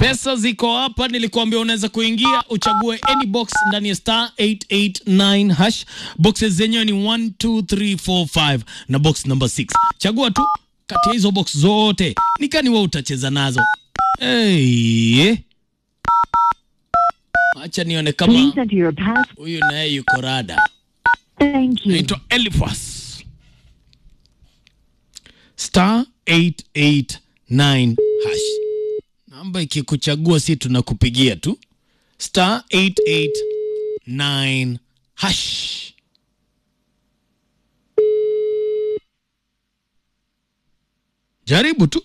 Pesa ziko hapa, nilikuambia unaweza kuingia uchague any box ndani ya star 889 hash. Boxes zenyewe ni 1 2 3 4 5 na box number 6. Chagua tu kati ya hizo box zote, nikani wewe utacheza nazo. Hey. Acha nione kama Please enter your pass. huyu naye yuko rada. Thank you. Naitwa Elifas. Star 889 hash. Namba ikikuchagua si tunakupigia tu. Star 889 hash. Jaribu tu.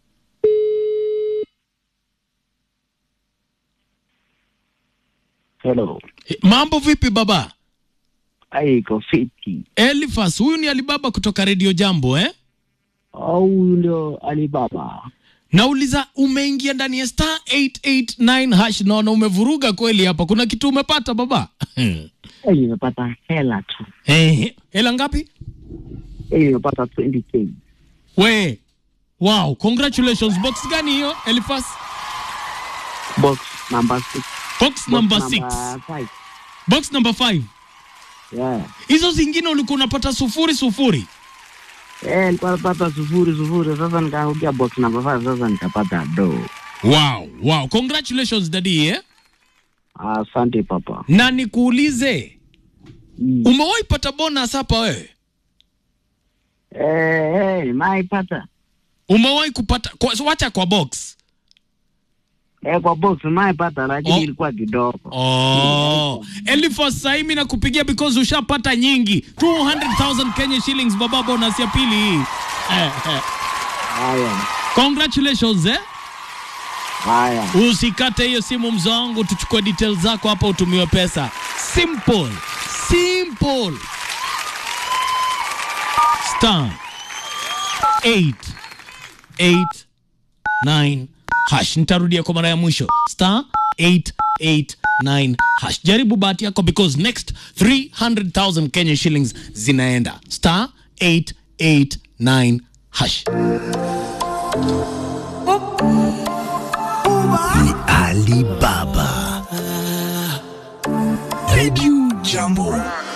Hello. Eh, Mambo vipi baba? Ai, iko fiti. Elifas, huyu ni Alibaba kutoka Radio Jambo eh? Au huyu ndio Alibaba? Nauliza, umeingia ndani ya star 889 hash, naona umevuruga kweli hapa. Kuna kitu umepata baba? Eh, nimepata hela tu. Eh, hela ngapi? Eh, nimepata 20k. We, wow, congratulations. Box gani hiyo Elifas? Box number 6. Box number 6. 5. Box number 5. Yeah. Hizo zingine ulikuwa unapata sufuri sufuri. Eh, nilikuwa napata sufuri sufuri, sasa nikaangukia box number 5, sasa nikapata do. Wow, wow, congratulations daddy eh? Asante papa. Na nikuulize, Mm. umewahi pata bonus hapa wewe? Eh, eh, nimeipata. Umewahi kupata kwa, wacha kwa box. Eh, kwa box nimeipata lakini Oh. ilikuwa kidogo. Oh, Elifas sasa mimi nakupigia because ushapata nyingi 200,000 Kenya shillings baba, bonus ya pili hii. Eh, eh. Haya. Congratulations eh. Haya. Usikate hiyo simu mzee wangu, tuchukue details zako hapa utumiwe pesa. Simple. Simple. Star 8 8 9 hash. Nitarudia kwa mara ya mwisho. Star 889 hash. Jaribu bahati yako because next 300,000 Kenya shillings zinaenda. Star 889 hash. ni Alibaba. Radio Jambo.